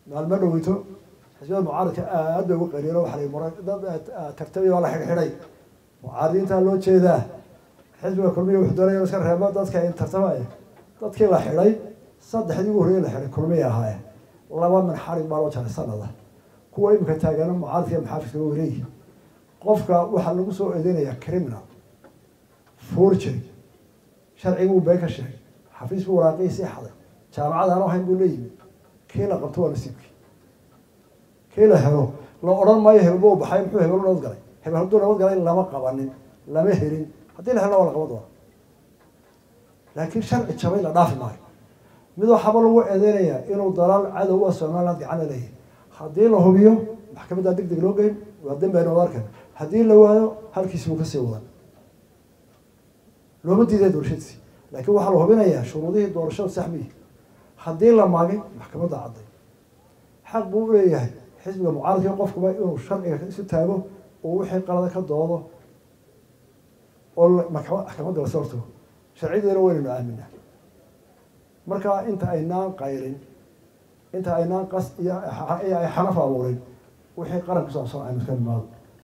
maalmo dhoweyto xisbiyada mucaaradka aad bay uga qariiro waxa la mara dad tartamay baa la xidhxidhay mucaaradiintaa loo jeedaa xisbiga kulmiya wuxuu doonaya iska reebo dadka in tartamaya dadkii la xidhay saddexdii ugu horreeye la xidhay kulmiya ahaayeen laba min xarig baa loo jaray sanada kuwa imika taagana mucaaradka iyo maxaafidka waa wareeyi qofka waxaa lagu soo eedeynaya criminal forgery sharciguu been ka sheegay xafiis buu waraaqihii sii xaday jaamacad aan ahayn buu la yimid kii la qabto waa nasiibkii kii la helo la odhan maayo hebelba u baxay muxuu hebel nabad galay hebel hadduu nabad galay lama qabanin lama helin haddii la helna waa la qaban doona laakiin sharci jabay la dhaafi maayo mid waxaaba lagu eedeynayaa inuu dalaal cadowa somaliland gacana leeyahay haddii la hubiyo maxkamaddaa deg deg loo geyn waa dembiaynu wada arkan haddii la waayo halkiisi buu kasii wadan looma diiday doorashadiisi laakiin waxaa la hubinayaa shuruudihii doorashada saxmiyi haddii la maagay maxkamadda cadday xaq buu u leeyahay xisbiga mucaaradka qofkuba inuu sharciga isu taago oo wixii qalada ka doodo oo maxkamadda lasoo hortago sharciyadeena waynaynu aaminaa marka inta aynaan qayrin inta aynaan qas iyo ay xanaf abuurin wixii qaran ku saabsan aynu iska imaado